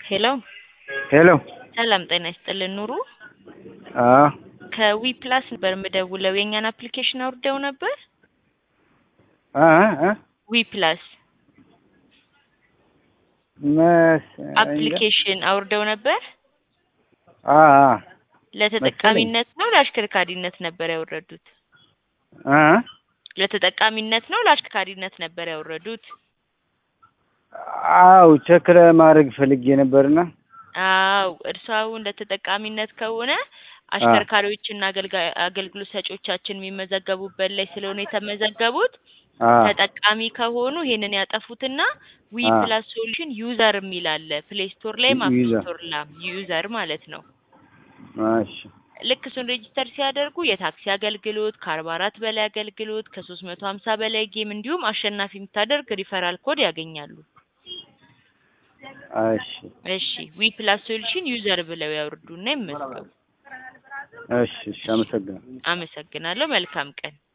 ሄሎ ሄሎ ሰላም ጤና ይስጥልን ኑሩ አዎ ከዊ ፕላስ ነበር የምደውለው የእኛን አፕሊኬሽን አውርደው ነበር አ አ ዊ ፕላስ መስ አፕሊኬሽን አውርደው ነበር አ አ ለተጠቃሚነት ነው ለአሽከርካሪነት ነበር ያወረዱት አ ለተጠቃሚነት ነው ለአሽከርካሪነት ነበር ያወረዱት አው ቼክ ለማድረግ ፈልጌ ነበርና አው እርሷው እንደ ተጠቃሚነት ከሆነ አሽከርካሪዎችና አገልጋ- አገልግሎት ሰጪዎቻችን የሚመዘገቡበት ላይ ስለሆነ የተመዘገቡት አ ተጠቃሚ ከሆኑ ይሄንን ያጠፉትና ዊ አ ፕላስ ሶሉሽን ዩዘር የሚል አለ ፕሌይ ስቶር ላይም አፕ ዩዘር ስቶር ላይም ዩዘር ማለት ነው። እሺ ልክ እሱን ሬጂስተር ሲያደርጉ የታክሲ አገልግሎት ከአርባ አራት በላይ አገልግሎት ከሶስት መቶ ሀምሳ በላይ ጌም እንዲሁም አሸናፊ የምታደርግ ሪፈራል ኮድ ያገኛሉ። እሺ እሺ ዊ ፕላስ ሶሉሽን ዩዘር ብለው ያወርዱና ይመዝገቡ። እሺ እሺ አመሰግናለሁ አመሰግናለሁ። መልካም ቀን።